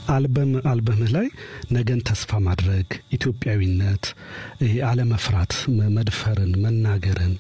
አልበም አልበምህ ላይ ነገን ተስፋ ማድረግ፣ ኢትዮጵያዊነት፣ ይሄ አለመፍራት፣ መድፈርን፣ መናገርን፣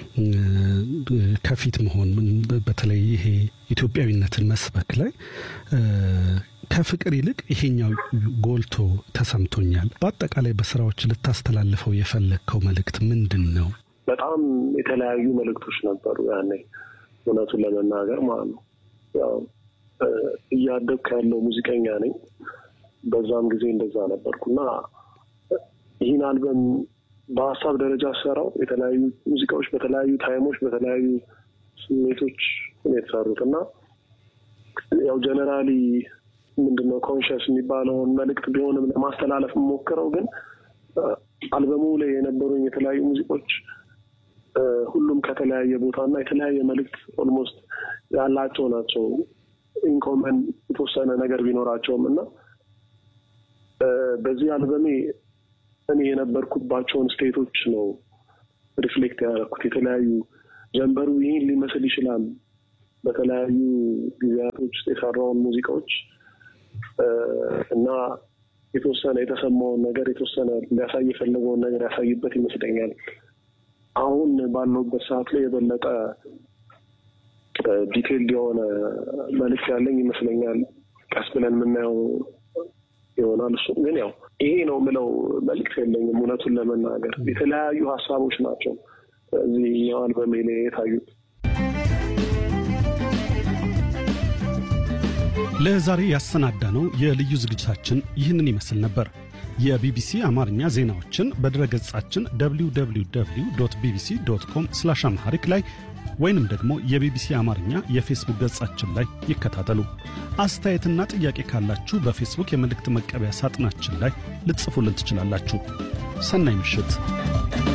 ከፊት መሆን በተለይ ይሄ ኢትዮጵያዊነትን መስበክ ላይ ከፍቅር ይልቅ ይሄኛው ጎልቶ ተሰምቶኛል። በአጠቃላይ በስራዎች ልታስተላልፈው የፈለግከው መልእክት ምንድን ነው? በጣም የተለያዩ መልእክቶች ነበሩ ያኔ እውነቱን ለመናገር ማለት ነው። ያው እያደግኩ ያለው ሙዚቀኛ ነኝ። በዛም ጊዜ እንደዛ ነበርኩና ይህን አልበም በሀሳብ ደረጃ ሰራው የተለያዩ ሙዚቃዎች በተለያዩ ታይሞች በተለያዩ ስሜቶች የተሰሩት እና ያው ጀነራሊ ምንድነው ኮንሽስ የሚባለውን መልእክት ቢሆንም ለማስተላለፍ የምሞክረው ግን አልበሙ ላይ የነበሩኝ የተለያዩ ሙዚቆች ሁሉም ከተለያየ ቦታ እና የተለያየ መልእክት ኦልሞስት ያላቸው ናቸው። ኢንኮመን የተወሰነ ነገር ቢኖራቸውም እና በዚህ አልበሜ እኔ የነበርኩባቸውን ስቴቶች ነው ሪፍሌክት ያደረኩት። የተለያዩ ጀንበሩ ይህን ሊመስል ይችላል። በተለያዩ ጊዜያቶች ውስጥ የሰራውን ሙዚቃዎች እና የተወሰነ የተሰማውን ነገር የተወሰነ ሊያሳይ የፈለገውን ነገር ያሳይበት ይመስለኛል። አሁን ባለሁበት ሰዓት ላይ የበለጠ ዲቴይልድ የሆነ መልዕክት ያለኝ ይመስለኛል። ቀስ ብለን የምናየው ይሆናል። እሱ ግን ያው ይሄ ነው የምለው መልዕክት የለኝም። እውነቱን ለመናገር የተለያዩ ሀሳቦች ናቸው እዚህ አልበሜ ላይ የታዩት። ለዛሬ ያሰናዳ ነው የልዩ ዝግጅታችን ይህንን ይመስል ነበር። የቢቢሲ አማርኛ ዜናዎችን በድረገጻችን www ቢቢሲ ዶት ኮም ስላሽ አምሃሪክ ላይ ወይንም ደግሞ የቢቢሲ አማርኛ የፌስቡክ ገጻችን ላይ ይከታተሉ። አስተያየትና ጥያቄ ካላችሁ በፌስቡክ የመልእክት መቀበያ ሳጥናችን ላይ ልትጽፉልን ትችላላችሁ። ሰናይ ምሽት።